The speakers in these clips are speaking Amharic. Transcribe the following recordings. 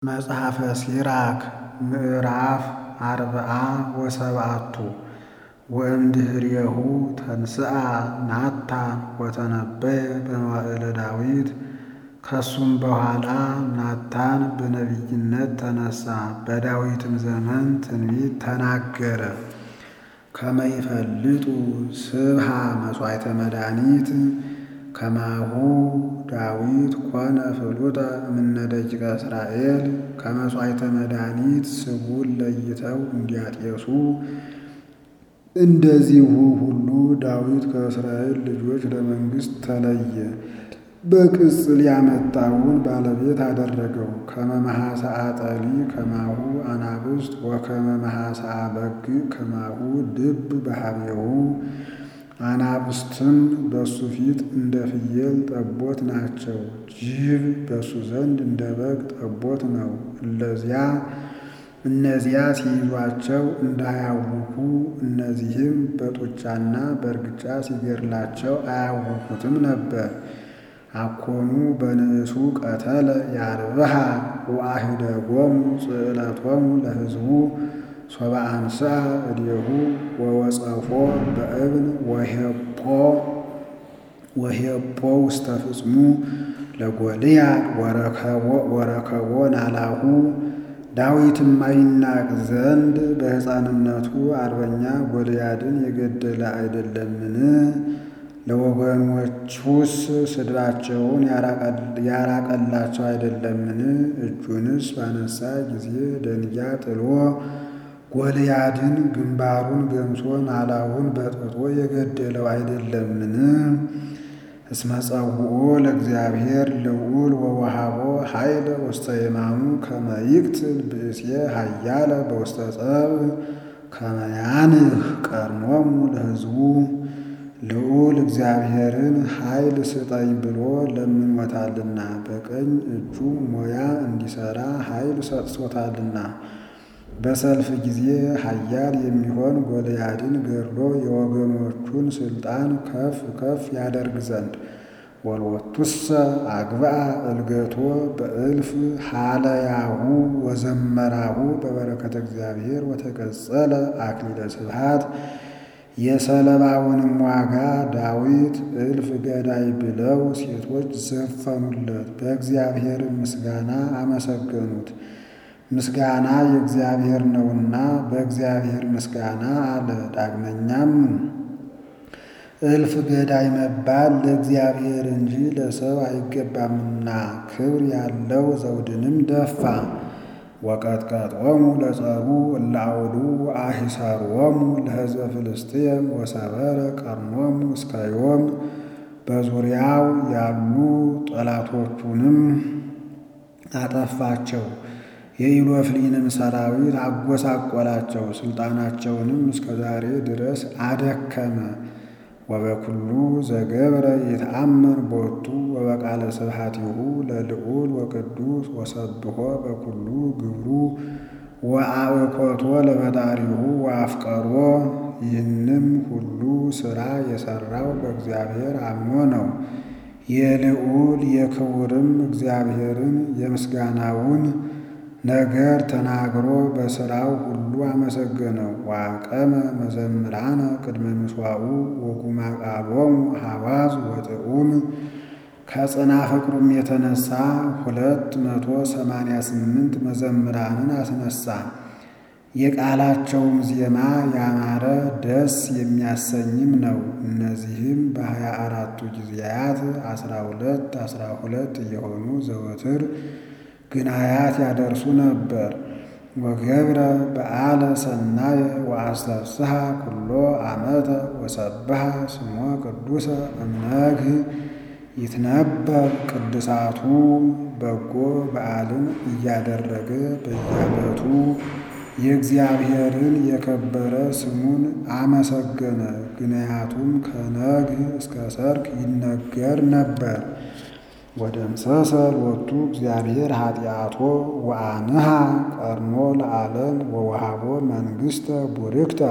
መጽሐፈ ሲራክ ምዕራፍ አርብዓ ወሰብዓቱ ወእምድኅሬሁ ተንሥአ ናታን ወተነበየ በመዋዕለ ዳዊት። ከሱም በኋላ ናታን በነቢይነት ተነሣ፣ በዳዊትም ዘመን ትንቢት ተናገረ። ከመ ይፈልጡ ስብሐ መሥዋዕተ መድኃኒት ከማሁ ዳዊት ኮነ ፍሉጠ እምነ ደቂቀ እስራኤል። ከመሥዋዕተ መድኃኒት ስቡን ለይተው እንዲያጤሱ እንደዚሁ ሁሉ ዳዊት ከእስራኤል ልጆች ለመንግሥት ተለየ። በቅጽል ያመጣውን ባለቤት አደረገው። ከመ መሐሰአ ጠሊ ከማሁ አናብስት ወከመ መሐሰአ በግዕ ከማሁ ድብ በኀቤሁ። አናብስትም በሱ ፊት እንደ ፍየል ጠቦት ናቸው፣ ጅብ በሱ ዘንድ እንደ በግ ጠቦት ነው። እለዚያ እነዚያ ሲይዟቸው እንዳያውኩ እነዚህም በጡጫና በእርግጫ ሲገድላቸው አያውኩትም ነበር። አኮኑ በንእሱ ቀተለ ያርብሃ ወአሂደጎሙ ጽዕለቶሙ ለሕዝቡ ሶበ አንሥአ እዴሁ ወወጸፎ በእብን ወሄጶ ውስተ ፍጽሙ ለጎልያድ ወረከቦ ናላሁ። ዳዊትም አይናቅ ዘንድ በሕፃንነቱ አርበኛ ጎልያድን የገደለ አይደለምን? ለወገኖቹስ ስድባቸውን ያራቀላቸው አይደለምን? እጁንስ ባነሣ ጊዜ ደንጊያ ጥሎ ጎልያድን ግንባሩን ገምሶ ናላውን በጥብጦ የገደለው አይደለምን? እስመ ጸውዖ ለእግዚአብሔር ልዑል ወወሃቦ ኃይለ ውስተ የማኑ ከመ ይቅትል ብእሴ ኃያለ በውስተ ጸብእ ከመ ያንህ ቀርኖሙ ለሕዝቡ። ልዑል እግዚአብሔርን ኃይል ስጠኝ ብሎ ለምኖታልና በቀኝ እጁ ሞያ እንዲሠራ ኃይል ሰጥቶታልና። በሰልፍ ጊዜ ኃያል የሚሆን ጎልያድን ገድሎ የወገኖቹን ሥልጣን ከፍ ከፍ ያደርግ ዘንድ ወልወቱሰ አግብአ እልገቶ በእልፍ ሀለያሁ ወዘመራሁ በበረከተ እግዚአብሔር ወተቀጸለ አክሊለ ስብሐት። የሰለባውንም ዋጋ ዳዊት እልፍ ገዳይ ብለው ሴቶች ዘፈኑለት፣ በእግዚአብሔር ምስጋና አመሰገኑት። ምስጋና የእግዚአብሔር ነውና በእግዚአብሔር ምስጋና አለ። ዳግመኛም እልፍ ገዳይ መባል ለእግዚአብሔር እንጂ ለሰው አይገባምና ክብር ያለው ዘውድንም ደፋ። ወቀጥቀጦሙ ለጸሩ እለ አውዱ አሂሰሮሙ ለሕዝበ ፍልስጥኤም ወሰበረ ቀርኖሙ እስከ ዮም። በዙሪያው ያሉ ጠላቶቹንም አጠፋቸው። የኢሎፍሊንም ሰራዊት አጎሳቆላቸው፣ ሥልጣናቸውንም እስከ ዛሬ ድረስ አደከመ። ወበኩሉ ዘገብረ ይትአመን ቦቱ ወበቃለ ስብሐቲሁ ለልዑል ወቅዱስ ወሰብሖ በኩሉ ግብሩ ወአበኮቶ ለፈጣሪሁ ወአፍቀሮ። ይህንም ሁሉ ሥራ የሠራው በእግዚአብሔር አምኖ ነው። የልዑል የክቡርም እግዚአብሔርን የምስጋናውን ነገር ተናግሮ በሥራው ሁሉ አመሰገነው። ዋቀመ መዘምራነ ቅድመ ምሥዋዑ ወጉማ ቃሎሙ ሐዋዝ ወጥዑም። ከጽና ፍቅሩም የተነሳ ሁለት መቶ ሰማንያ ስምንት መዘምራንን አስነሳ። የቃላቸውም ዜማ ያማረ ደስ የሚያሰኝም ነው። እነዚህም በሀያ አራቱ ጊዜያት አስራ ሁለት አስራ ሁለት እየሆኑ ዘወትር ግናያት ያደርሱ ነበር። ወገብረ በዓለ ሰናየ ወአስተፍስሐ ኩሎ ዓመተ ወሰብሐ ስሞ ቅዱሰ እምነግህ ይትነበብ ቅድሳቱ። በጎ በዓልን እያደረገ በየዓመቱ የእግዚአብሔርን የከበረ ስሙን አመሰገነ። ግንያቱም ከነግህ እስከ ሰርክ ይነገር ነበር። ወደምሰሰ ሎቱ እግዚአብሔር ኃጢአቶ ወአንሃ ቀርኖ ለዓለም ወወሃቦ መንግሥተ ቡርክተ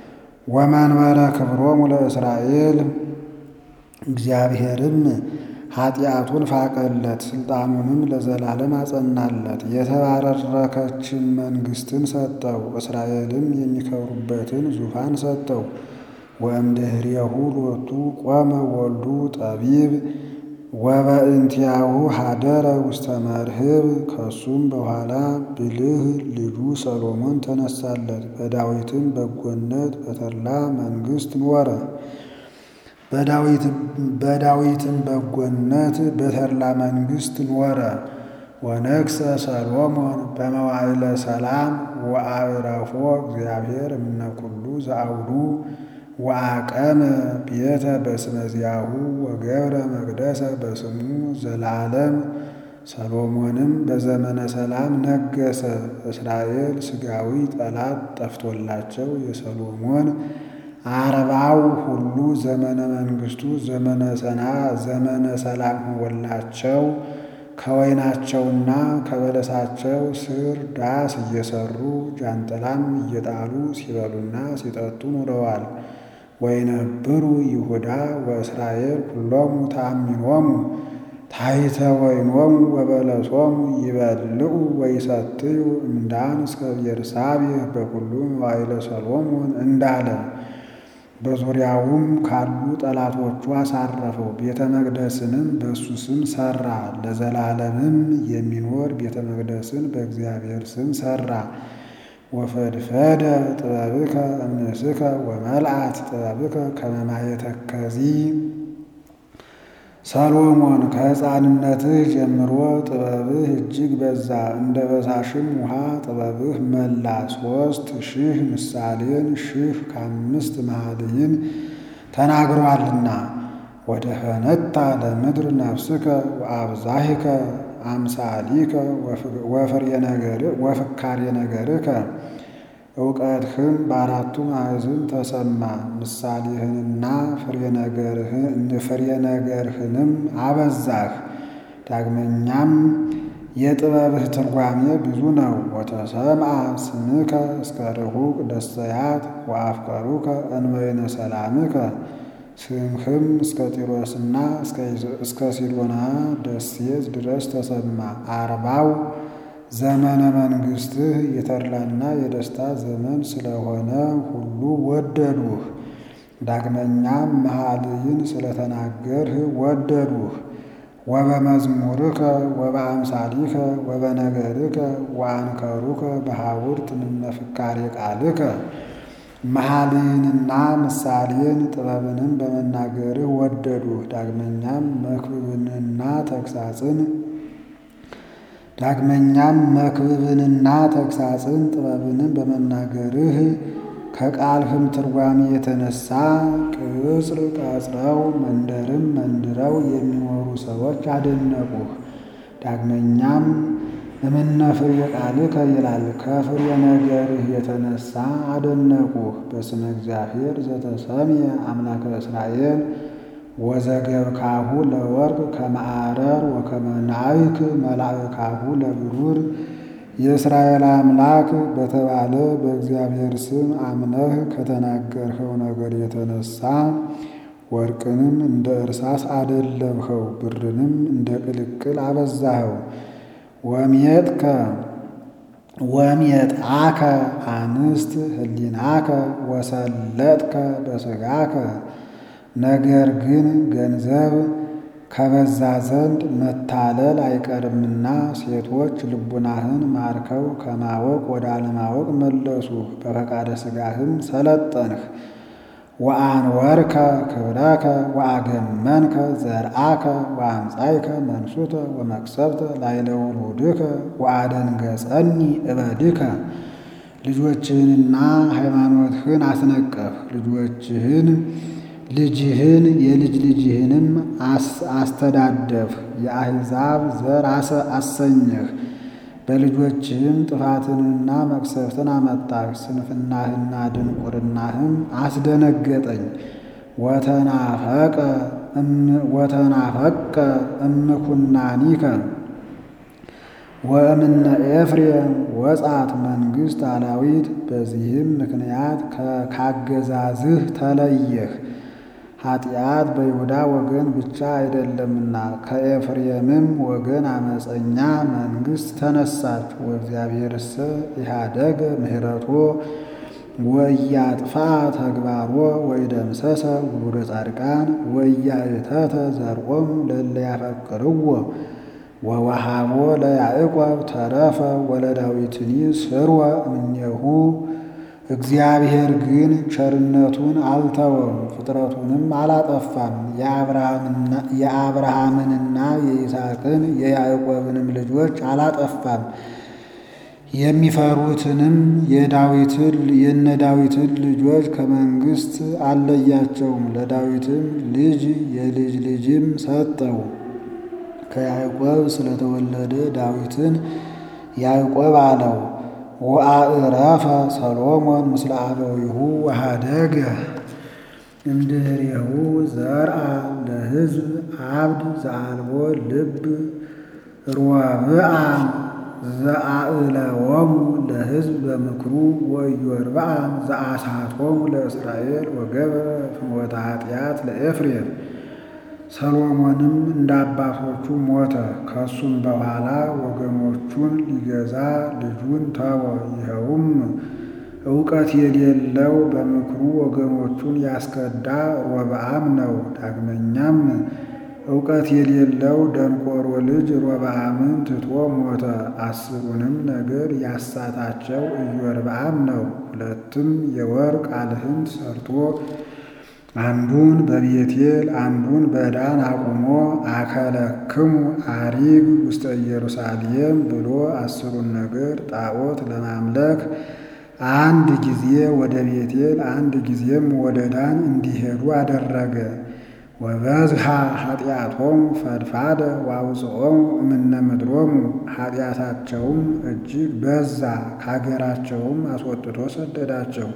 ወመንበረ ክብሮሙ ለእስራኤል። እግዚአብሔርም ኃጢአቱን ፋቀለት፣ ስልጣኑንም ለዘላለም አጸናለት። የተባረከችን መንግሥትን ሰጠው፣ እስራኤልም የሚከብሩበትን ዙፋን ሰጠው። ወእምድኅሬሁ ሎቱ ቆመ ወልዱ ጠቢብ ወበእንቲአሁ ሀደረ ውስተ መርህብ። ከሱም በኋላ ብልህ ልጁ ሰሎሞን ተነሳለት። በዳዊትም በጎነት በተድላ መንግሥት ኖረ። በዳዊትም በጎነት በተድላ መንግሥት ኖረ። ወነግሠ ሰሎሞን በመዋዕለ ሰላም ወአዕረፎ እግዚአብሔር እምነ ኩሉ ዘአውዱ ወአቀመ ቤተ በስመ ዚአሁ ወገብረ መቅደሰ በስሙ ዘለዓለም። ሰሎሞንም በዘመነ ሰላም ነገሰ። እስራኤል ሥጋዊ ጠላት ጠፍቶላቸው የሰሎሞን አርባው ሁሉ ዘመነ መንግሥቱ ዘመነ ሰና ዘመነ ሰላም ሆኖላቸው ከወይናቸውና ከበለሳቸው ስር ዳስ እየሰሩ ጃንጥላም እየጣሉ ሲበሉና ሲጠጡ ኑረዋል። ወይነብሩ ይሁዳ ወእስራኤል ኩሎሙ ተአሚኖሙ ታሕተ ወይኖሙ ወበለሶሙ ይበልዑ ወይሰትዩ እምዳን እስከ ቤርሳቤህ በኩሉ መዋዕለ ሰሎሞን እንዳለ በዙሪያውም ካሉ ጠላቶቹ አሳረፈው። ቤተ መቅደስንም በእሱ ስም ሠራ። ለዘላለምም የሚኖር ቤተ መቅደስን በእግዚአብሔር ስም ሠራ። ወፈድፈደ ጥበብከ እምንእስከ ወመልአት ጥበብከ ከመ ማየ ተከዚ። ሰሎሞን ከሕፃንነትህ ጀምሮ ጥበብህ እጅግ በዛ፣ እንደ በሳሽም ውሃ ጥበብህ መላ። ሦስት ሺህ ምሳሌን ሺህ ከአምስት መኃልይን ተናግሯልና። ወደ ፈነታ ለምድር ነፍስከ ወአብዛሂከ አምሳሊከ ወፍካሬ ነገርከ እውቀትህም በአራቱ ማዕዝን ተሰማ። ምሳሌህንና ፍሬ ነገርህንም አበዛህ። ዳግመኛም የጥበብህ ትርጓሜ ብዙ ነው። ወተሰምዐ ስምከ እስከ ርሑቅ ደሰያት ወአፍቀሩከ እንበይነ ሰላምከ ስምህም እስከ ጢሮስና እስከ ሲዶና ደሴት ድረስ ተሰማ። አርባው ዘመነ መንግሥትህ የተድላና የደስታ ዘመን ስለሆነ ሁሉ ወደዱህ። ዳግመኛም መኃልይን ስለተናገርህ ወደዱህ። ወበመዝሙርከ ወበአምሳሊከ ወበነገርከ ወአንከሩከ በሐውርት እምነ ፍካሬ ቃልከ መኃልይንና ምሳሌን ጥበብንም በመናገርህ ወደዱህ። ዳግመኛም መክብብንና ተግሳጽን ዳግመኛም መክብብንና ተግሳጽን ጥበብንም በመናገርህ ከቃልህም ትርጓሜ የተነሳ ቅጽር ቀጽረው መንደርም መንድረው የሚኖሩ ሰዎች አደነቁህ። ዳግመኛም እምነ ፍሬ ቃልከ ይላል ከፍሬ ነገርህ የተነሳ አደነቁህ። በስመ እግዚአብሔር ዘተሰምየ አምላከ እስራኤል ወዘገብካሁ ለወርቅ ከመዓረር ወከመ ናይክ መላእካሁ ለብሩር የእስራኤል አምላክ በተባለ በእግዚአብሔር ስም አምነህ ከተናገርኸው ነገር የተነሳ ወርቅንም እንደ እርሳስ አደለብኸው፣ ብርንም እንደ ቅልቅል አበዛኸው። ወሜጥከ ወሜጥአከ አንስት ህሊናከ ወሰለጥከ በሥጋከ ነገር ግን ገንዘብ ከበዛ ዘንድ መታለል አይቀርምና ሴቶች ልቡናህን ማርከው ከማወቅ ወደ አለማወቅ መለሱ። በፈቃደ ሥጋህም ሰለጠንህ። ወአንወርከ ክብረከ ወአገመንከ ዘርአከ ወአምጻይከ መንሱተ ወመቅሰፍተ ላዕለ ውሉድከ ወአደንገጸኒ እበድከ ልጆችህንና ሃይማኖትህን አስነቀፍ። ልጆችህን ልጅህን የልጅ ልጅህንም አስተዳደፍህ። የአሕዛብ ዘር አሰኘህ። በልጆችህም ጥፋትንና መቅሰፍትን አመጣህ። ስንፍናህና ድንቁርናህም አስደነገጠኝ። ወተናፈቀ እምኩናኒከ ወእምነ ኤፍሬም ወጻት መንግሥት አላዊት። በዚህም ምክንያት ካገዛዝህ ተለየህ። ኃጢአት በይሁዳ ወገን ብቻ አይደለምና ከኤፍሬምም ወገን አመፀኛ መንግሥት ተነሳች። ወእግዚአብሔርሰ ኢሃደገ ምሕረቶ ወኢያጥፋ ተግባሮ ወኢደምሰሰ ውሉደ ጻድቃን ወኢያእተተ ዘርኦሙ ለእለ ያፈቅርዎ ወወሃቦ ለያዕቆብ ተረፈ ወለዳዊትኒ ስርወ እምኔሁ። እግዚአብሔር ግን ቸርነቱን አልተወም፣ ፍጥረቱንም አላጠፋም። የአብርሃምንና የይስሐቅን የያዕቆብንም ልጆች አላጠፋም። የሚፈሩትንም የዳዊትን የነ ዳዊትን ልጆች ከመንግሥት አልለያቸውም። ለዳዊትም ልጅ የልጅ ልጅም ሰጠው። ከያዕቆብ ስለተወለደ ዳዊትን ያዕቆብ አለው። ወአዕረፈ ሰሎሞን ምስለ አበዊሁ ወሃደገ እምድኅሬሁ ዘርአ ለሕዝብ አብድ ዘአልቦ ልብ ሮብዓም ዘአእለዎሙ ለሕዝብ በምክሩ ወኢዮርብዓም ዘአሳቶሙ ለእስራኤል ወገብረ ፍኖተ ኃጢአት ለኤፍሬም። ሰሎሞንም እንደ አባቶቹ ሞተ። ከሱም በኋላ ወገኖቹን ሊገዛ ልጁን ተወ። ይኸውም እውቀት የሌለው በምክሩ ወገኖቹን ያስከዳ ሮብዓም ነው። ዳግመኛም እውቀት የሌለው ደንቆሮ ልጅ ሮብዓምን ትቶ ሞተ። አስሩንም ነገር ያሳታቸው ኢዮርብዓም ነው። ሁለትም የወርቅ አልህንት ሰርቶ አንዱን በቤቴል አንዱን በዳን አቁሞ አከለክሙ አሪግ ውስተ ኢየሩሳሌም ብሎ አስሩን ነገር ጣዖት ለማምለክ አንድ ጊዜ ወደ ቤቴል አንድ ጊዜም ወደ ዳን እንዲሄዱ አደረገ። ወበዝሃ ኃጢአቶሙ ፈድፋደ ዋውፅኦሙ እምነ ምድሮሙ ኃጢአታቸውም እጅግ በዛ፣ ከሀገራቸውም አስወጥቶ ሰደዳቸው።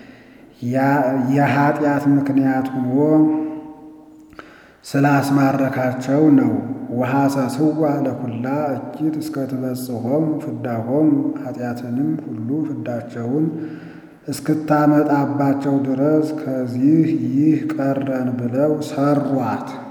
የኃጢአት ምክንያት ሆኖ ስላስማረካቸው ነው። ወሐሰስዋ ለኩላ እኪት እስከ ትበጽሖሙ ፍዳሆሙ ኃጢአትንም ሁሉ ፍዳቸውን እስክታመጣባቸው ድረስ ከዚህ ይህ ቀረን ብለው ሰሯት።